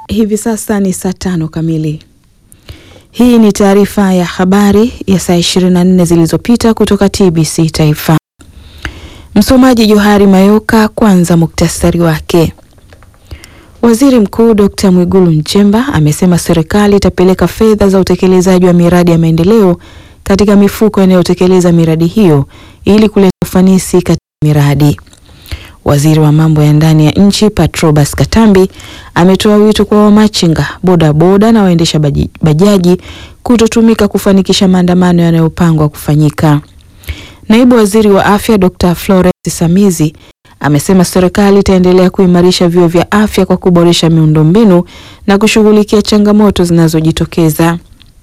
Hivi sasa ni saa tano kamili. Hii ni taarifa ya habari ya saa 24 zilizopita kutoka TBC Taifa. Msomaji Johari Mayoka. Kwanza muktasari wake. Waziri Mkuu Dr. Mwigulu Nchemba amesema serikali itapeleka fedha za utekelezaji wa miradi ya maendeleo katika mifuko inayotekeleza miradi hiyo ili kuleta ufanisi katika miradi. Waziri wa mambo ya ndani ya nchi Patrobas Katambi ametoa wito kwa wamachinga, bodaboda na waendesha bajaji kutotumika kufanikisha maandamano yanayopangwa kufanyika. Naibu Waziri wa Afya Dr. Florence Samizi amesema serikali itaendelea kuimarisha vyuo vya afya kwa kuboresha miundombinu na kushughulikia changamoto zinazojitokeza.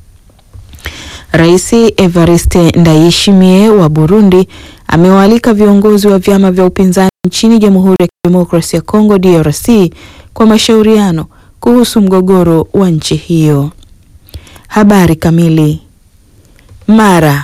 Rais Evariste Ndayishimiye wa Burundi amewaalika viongozi wa vyama vya upinzani nchini Jamhuri ya Kidemokrasia ya Kongo DRC kwa mashauriano kuhusu mgogoro wa nchi hiyo. Habari kamili. Mara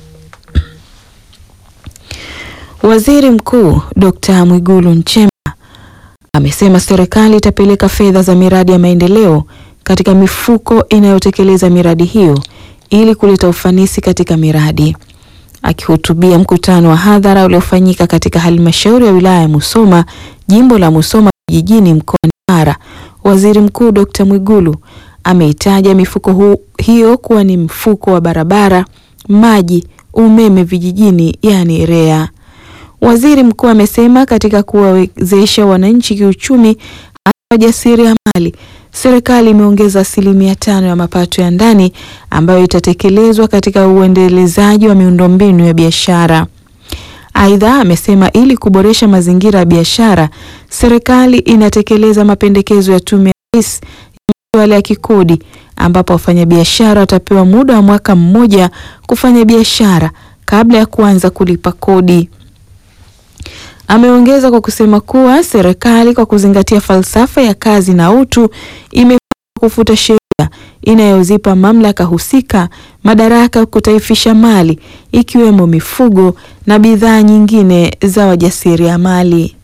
Waziri Mkuu Dr. Mwigulu Nchemba amesema serikali itapeleka fedha za miradi ya maendeleo katika mifuko inayotekeleza miradi hiyo ili kuleta ufanisi katika miradi. Akihutubia mkutano wa hadhara uliofanyika katika halmashauri ya wilaya ya Musoma, jimbo la Musoma vijijini mkoani Mara, Waziri Mkuu Dr. Mwigulu ameitaja mifuko hu, hiyo kuwa ni mfuko wa barabara, maji, umeme vijijini, yani REA. Waziri Mkuu amesema katika kuwawezesha wananchi kiuchumi, hasa wajasiriamali, serikali imeongeza asilimia tano ya mapato ya ndani ambayo itatekelezwa katika uendelezaji wa miundombinu ya biashara. Aidha, amesema ili kuboresha mazingira ya biashara, serikali inatekeleza mapendekezo ya Tume ya Rais ya masuala ya kikodi ambapo wafanyabiashara watapewa muda wa mwaka mmoja kufanya biashara kabla ya kuanza kulipa kodi. Ameongeza kwa kusema kuwa serikali kwa kuzingatia falsafa ya kazi na utu imepanga kufuta sheria inayozipa mamlaka husika madaraka ya kutaifisha mali ikiwemo mifugo na bidhaa nyingine za wajasiriamali.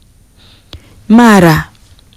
Mara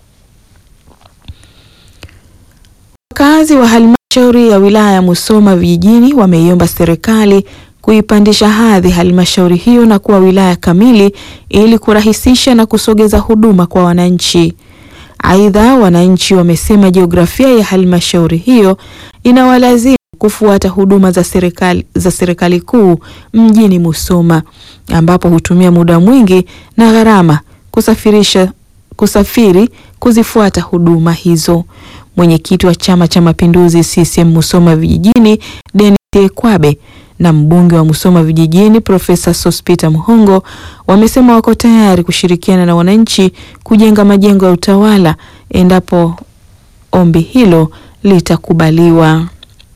wakazi wa halmashauri ya wilaya ya Musoma vijijini wameiomba serikali kuipandisha hadhi halmashauri hiyo na kuwa wilaya kamili ili kurahisisha na kusogeza huduma kwa wananchi. Aidha, wananchi wamesema jiografia ya halmashauri hiyo inawalazimu kufuata huduma za serikali za serikali kuu mjini Musoma, ambapo hutumia muda mwingi na gharama kusafirisha kusafiri kuzifuata huduma hizo. Mwenyekiti wa Chama cha Mapinduzi CCM Musoma vijijini Denis Ekwabe na mbunge wa Musoma vijijini Profesa Sospita Muhongo wamesema wako tayari kushirikiana na wananchi kujenga majengo ya utawala endapo ombi hilo litakubaliwa.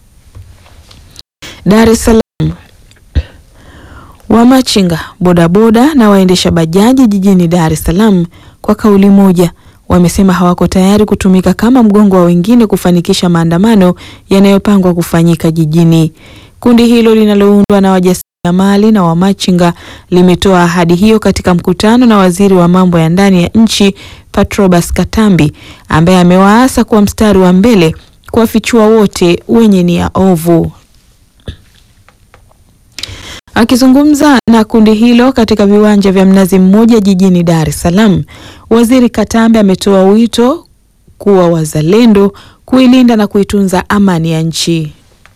Dar es Salaam. Wamachinga, bodaboda na waendesha bajaji jijini Dar es Salaam kwa kauli moja wamesema hawako tayari kutumika kama mgongo wa wengine kufanikisha maandamano yanayopangwa kufanyika jijini. Kundi hilo linaloundwa na wajasiriamali na wamachinga limetoa ahadi hiyo katika mkutano na waziri wa mambo ya ndani ya nchi Patrobas Katambi ambaye amewaasa kuwa mstari wa mbele kuwafichua wote wenye nia ovu. Akizungumza na kundi hilo katika viwanja vya Mnazi Mmoja jijini Dar es Salaam, waziri Katambi ametoa wito kuwa wazalendo kuilinda na kuitunza amani ya nchi.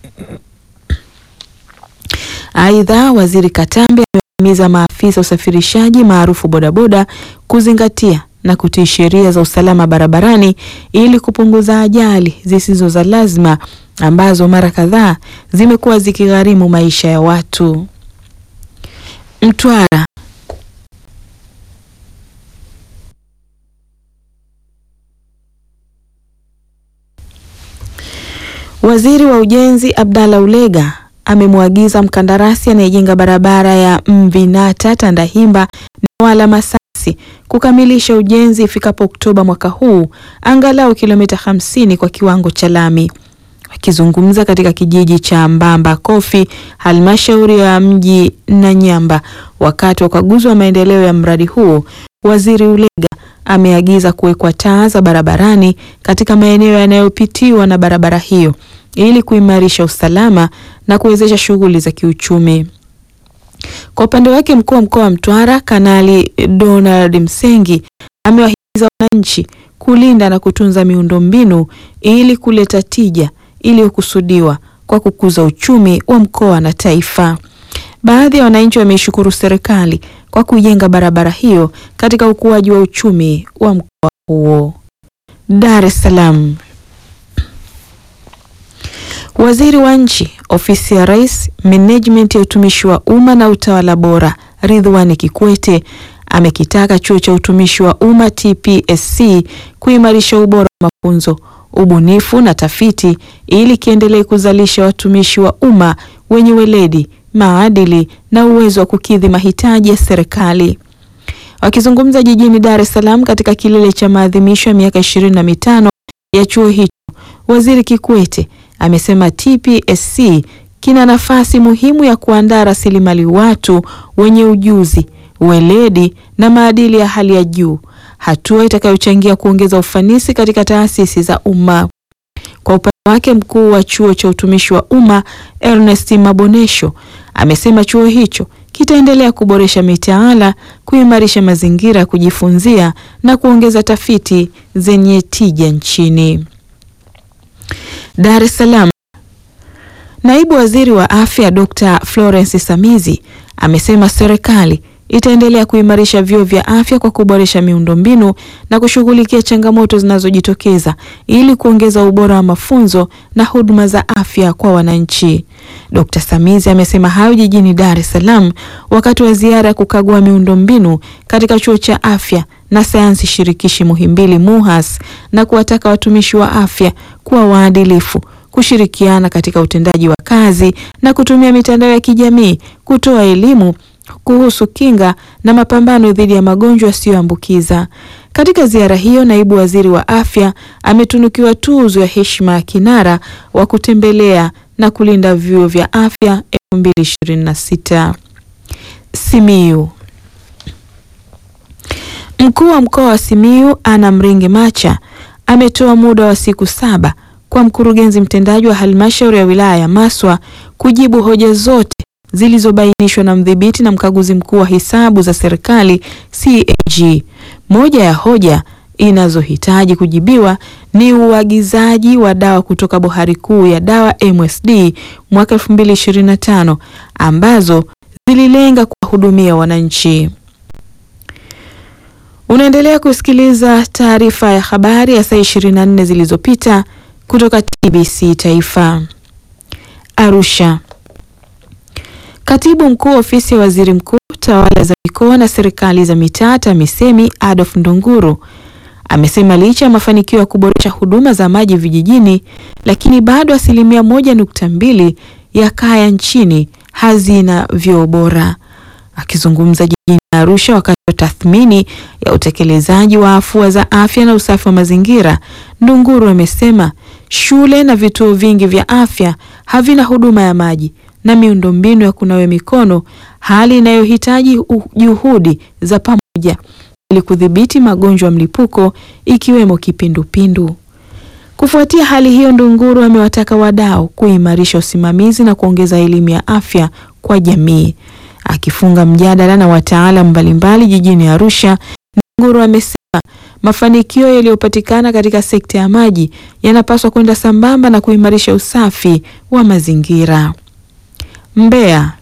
Aidha, waziri Katambi amewahimiza maafisa usafirishaji maarufu bodaboda kuzingatia na kutii sheria za usalama barabarani ili kupunguza ajali zisizo za lazima ambazo mara kadhaa zimekuwa zikigharimu maisha ya watu. Mtwara. Waziri wa Ujenzi Abdalla Ulega amemwagiza mkandarasi anayejenga barabara ya Mvinata Tandahimba Newala Masasi kukamilisha ujenzi ifikapo Oktoba mwaka huu angalau kilomita 50 kwa kiwango cha lami. Akizungumza katika kijiji cha Mbamba Kofi, halmashauri ya mji Nanyamba, wakati wa ukaguzi wa maendeleo ya mradi huo, Waziri Ulega ameagiza kuwekwa taa za barabarani katika maeneo yanayopitiwa na barabara hiyo ili kuimarisha usalama na kuwezesha shughuli za kiuchumi. Kwa upande wake, mkuu wa mkoa wa Mtwara Kanali Donald Msengi amewahimiza wananchi kulinda na kutunza miundombinu ili kuleta tija iliyokusudiwa kwa kukuza uchumi wa mkoa na taifa. Baadhi ya wananchi wameishukuru serikali kwa kujenga barabara hiyo katika ukuaji wa uchumi wa mkoa huo. Dar es Salaam. Waziri wa Nchi, Ofisi ya Rais, Menejimenti ya Utumishi wa Umma na Utawala Bora, Ridhiwani Kikwete amekitaka Chuo cha Utumishi wa Umma TPSC kuimarisha ubora wa mafunzo, ubunifu na tafiti ili kiendelee kuzalisha watumishi wa umma wenye weledi, maadili na uwezo wa kukidhi mahitaji ya serikali. Wakizungumza jijini Dar es Salaam katika kilele cha maadhimisho ya miaka ishirini na mitano ya chuo hicho, Waziri Kikwete amesema TPSC kina nafasi muhimu ya kuandaa rasilimali watu wenye ujuzi, weledi na maadili ya hali ya juu, hatua itakayochangia kuongeza ufanisi katika taasisi za umma. Kwa upande wake, mkuu wa chuo cha utumishi wa umma Ernest Mabonesho amesema chuo hicho kitaendelea kuboresha mitaala, kuimarisha mazingira ya kujifunzia na kuongeza tafiti zenye tija nchini. Dar es Salaam. Naibu Waziri wa Afya Dr. Florence Samizi amesema serikali itaendelea kuimarisha vyuo vya afya kwa kuboresha miundombinu na kushughulikia changamoto zinazojitokeza ili kuongeza ubora wa mafunzo na huduma za afya kwa wananchi. Dr. Samizi amesema hayo jijini Dar es Salaam wakati wa ziara ya kukagua miundombinu katika Chuo cha Afya na Sayansi Shirikishi Muhimbili MUHAS na kuwataka watumishi wa afya kuwa waadilifu, kushirikiana katika utendaji wa kazi na kutumia mitandao ya kijamii kutoa elimu kuhusu kinga na mapambano dhidi ya magonjwa yasiyoambukiza. Katika ziara hiyo, naibu waziri wa afya ametunukiwa tuzo ya heshima ya kinara wa kutembelea na kulinda vyuo vya afya 2026. Simiyu. Mkuu wa mkoa wa Simiyu Anna Mringi Macha ametoa muda wa siku saba kwa mkurugenzi mtendaji wa halmashauri ya wilaya ya Maswa kujibu hoja zote zilizobainishwa na mdhibiti na mkaguzi mkuu wa hesabu za serikali CAG. Moja ya hoja inazohitaji kujibiwa ni uagizaji wa dawa kutoka bohari kuu ya dawa MSD mwaka 2025 ambazo zililenga kuwahudumia wananchi. Unaendelea kusikiliza taarifa ya habari ya saa 24 zilizopita kutoka TBC Taifa. Arusha. Katibu mkuu ofisi ya waziri mkuu tawala za mikoa na serikali za mitaa TAMISEMI Adolf Ndunguru amesema licha ya mafanikio ya kuboresha huduma za maji vijijini, lakini bado asilimia moja nukta mbili ya kaya nchini hazina vyoo bora. Akizungumza jijini Arusha wakati wa tathmini ya utekelezaji wa afua za afya na usafi wa mazingira, Ndunguru amesema shule na vituo vingi vya afya havina huduma ya maji na miundombinu ya kunawa mikono, hali inayohitaji juhudi za pamoja ili kudhibiti magonjwa ya mlipuko ikiwemo kipindupindu. Kufuatia hali hiyo, Ndunguru amewataka wadau kuimarisha usimamizi na kuongeza elimu ya afya kwa jamii. Akifunga mjadala na wataalamu mbalimbali jijini Arusha, Ndunguru amesema mafanikio yaliyopatikana katika sekta ya maji yanapaswa kwenda sambamba na kuimarisha usafi wa mazingira. Mbeya.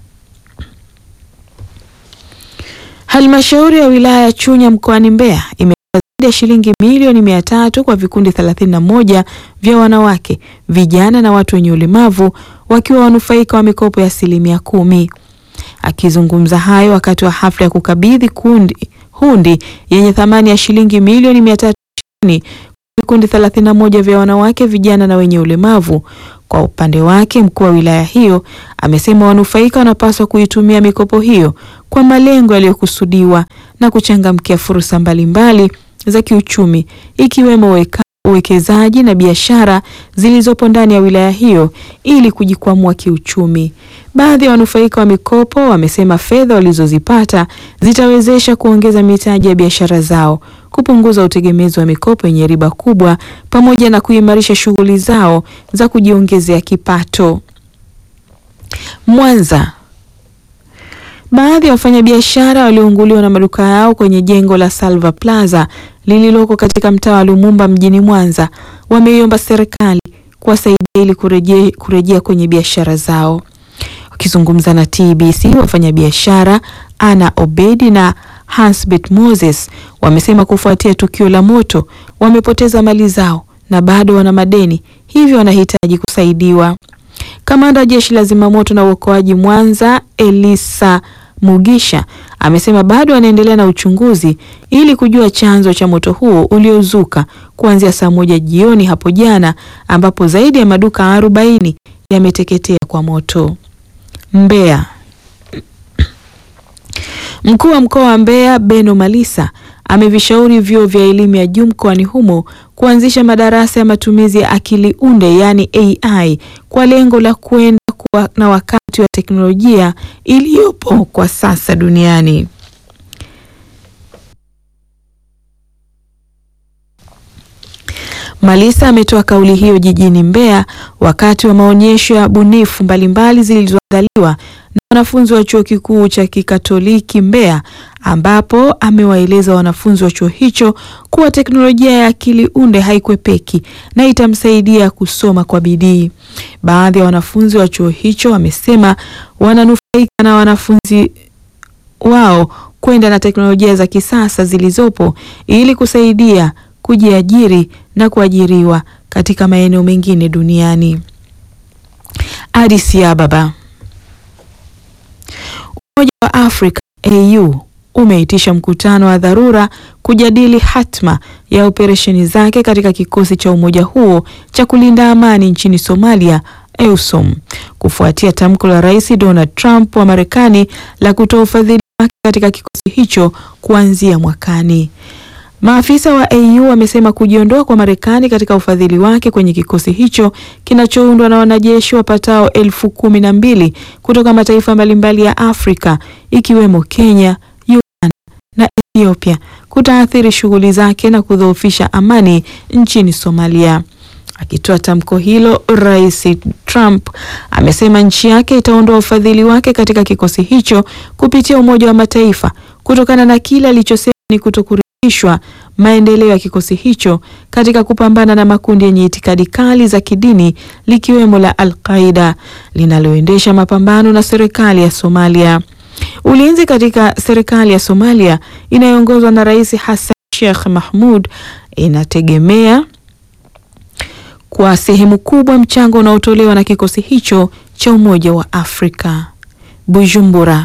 Halmashauri ya wilaya ya Chunya mkoani Mbeya imetoa zaidi ya shilingi milioni mia tatu kwa vikundi 31 vya wanawake, vijana na watu wenye ulemavu wakiwa wanufaika wa mikopo ya asilimia kumi. Akizungumza hayo wakati wa hafla ya kukabidhi kundi hundi yenye thamani ya shilingi milioni mia tatu ishirini kwa vikundi 31 vya wanawake, vijana na wenye ulemavu. Kwa upande wake mkuu wa wilaya hiyo amesema wanufaika wanapaswa kuitumia mikopo hiyo kwa malengo yaliyokusudiwa na kuchangamkia fursa mbalimbali za kiuchumi ikiwemo uwekezaji na biashara zilizopo ndani ya wilaya hiyo ili kujikwamua kiuchumi. Baadhi ya wanufaika wa mikopo wamesema fedha walizozipata zitawezesha kuongeza mitaji ya biashara zao, kupunguza utegemezi wa mikopo yenye riba kubwa, pamoja na kuimarisha shughuli zao za kujiongezea kipato. Mwanza. Baadhi ya wafanyabiashara waliounguliwa na maduka yao kwenye jengo la Salva Plaza lililoko katika mtaa wa Lumumba mjini Mwanza wameiomba serikali kuwasaidia ili kurejea kurejea kwenye biashara zao. Wakizungumza na TBC, wafanyabiashara Ana Obedi na Hansbet Moses wamesema kufuatia tukio la moto wamepoteza mali zao na bado wana madeni, hivyo wanahitaji kusaidiwa. Kamanda wa jeshi la zimamoto na uokoaji Mwanza, Elisa Mugisha, amesema bado anaendelea na uchunguzi ili kujua chanzo cha moto huo uliozuka kuanzia saa moja jioni hapo jana, ambapo zaidi ya maduka arobaini yameteketea kwa moto. Mbeya. Mkuu wa mkoa wa Mbeya Beno Malisa amevishauri vyuo vya elimu ya juu mkoani humo kuanzisha madarasa ya matumizi ya akili unde yaani AI kwa lengo la kuenda kuwa na wakati wa teknolojia iliyopo kwa sasa duniani. Malisa ametoa kauli hiyo jijini Mbeya wakati wa maonyesho ya bunifu mbalimbali zilizoandaliwa na wanafunzi wa Chuo Kikuu cha Kikatoliki Mbeya ambapo amewaeleza wanafunzi wa chuo hicho kuwa teknolojia ya akili unde haikwepeki na itamsaidia kusoma kwa bidii. Baadhi ya wanafunzi wa chuo hicho wamesema wananufaika na wanafunzi wao kwenda na teknolojia za kisasa zilizopo ili kusaidia kujiajiri na kuajiriwa katika maeneo mengine duniani. Addis Ababa. Umoja wa Afrika AU umeitisha mkutano wa dharura kujadili hatma ya operesheni zake katika kikosi cha umoja huo cha kulinda amani nchini Somalia EUSOM kufuatia tamko la Rais Donald Trump wa Marekani la kutoa ufadhili wake katika kikosi hicho kuanzia mwakani. Maafisa wa AU wamesema kujiondoa kwa Marekani katika ufadhili wake kwenye kikosi hicho kinachoundwa na wanajeshi wapatao elfu kumi na mbili kutoka mataifa mbalimbali ya Afrika ikiwemo Kenya, Uganda na Ethiopia kutaathiri shughuli zake na kudhoofisha amani nchini Somalia. Akitoa tamko hilo, Rais Trump amesema nchi yake itaondoa ufadhili wake katika kikosi hicho kupitia Umoja wa Mataifa kutokana na kile alichosema ni kutokuridhishwa maendeleo ya kikosi hicho katika kupambana na makundi yenye itikadi kali za kidini likiwemo la Al-Qaida linaloendesha mapambano na serikali ya Somalia. Ulinzi katika serikali ya Somalia inayoongozwa na Rais Hassan Sheikh Mahmud inategemea kwa sehemu kubwa mchango unaotolewa na kikosi hicho cha Umoja wa Afrika. Bujumbura.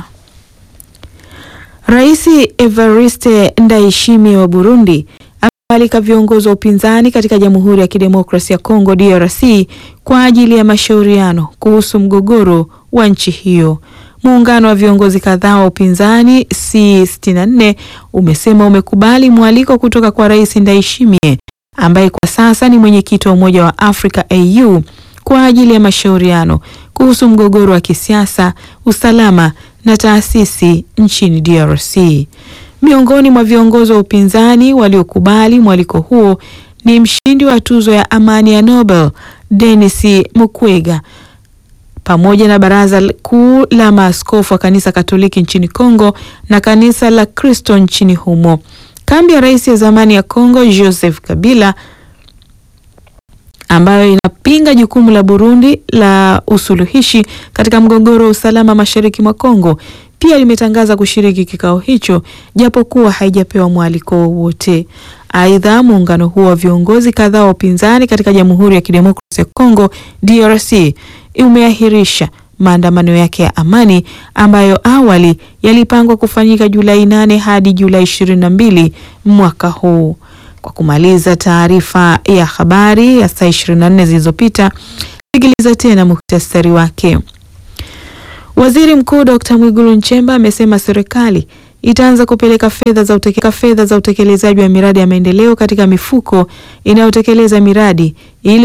Rais Evariste Ndayishimiye wa Burundi amewaalika viongozi wa upinzani katika Jamhuri ya Kidemokrasia ya Kongo DRC kwa ajili ya mashauriano kuhusu mgogoro wa nchi hiyo. Muungano wa viongozi kadhaa wa upinzani C64 umesema umekubali mwaliko kutoka kwa Rais Ndayishimiye ambaye kwa sasa ni mwenyekiti wa Umoja wa Afrika AU kwa ajili ya mashauriano kuhusu mgogoro wa kisiasa, usalama na taasisi nchini DRC. Miongoni mwa viongozi wa upinzani waliokubali mwaliko huo ni mshindi wa tuzo ya amani ya Nobel Denis Mukwege pamoja na Baraza Kuu la Maaskofu wa Kanisa Katoliki nchini Kongo na Kanisa la Kristo nchini humo. Kambi ya rais ya zamani ya Kongo Joseph Kabila ambayo inapinga jukumu la Burundi la usuluhishi katika mgogoro wa usalama mashariki mwa Kongo pia limetangaza kushiriki kikao hicho japokuwa haijapewa mwaliko wowote. Aidha, muungano huo wa viongozi kadhaa wa upinzani katika Jamhuri ya Kidemokrasia ya Kongo DRC umeahirisha maandamano yake ya amani ambayo awali yalipangwa kufanyika Julai nane hadi Julai ishirini na mbili mwaka huu. Kwa kumaliza taarifa ya habari ya saa 24 zilizopita, sikiliza tena muhtasari wake. Waziri Mkuu Dr. Mwigulu Nchemba amesema serikali itaanza kupeleka fedha za uteke, fedha za utekelezaji wa miradi ya maendeleo katika mifuko inayotekeleza miradi ili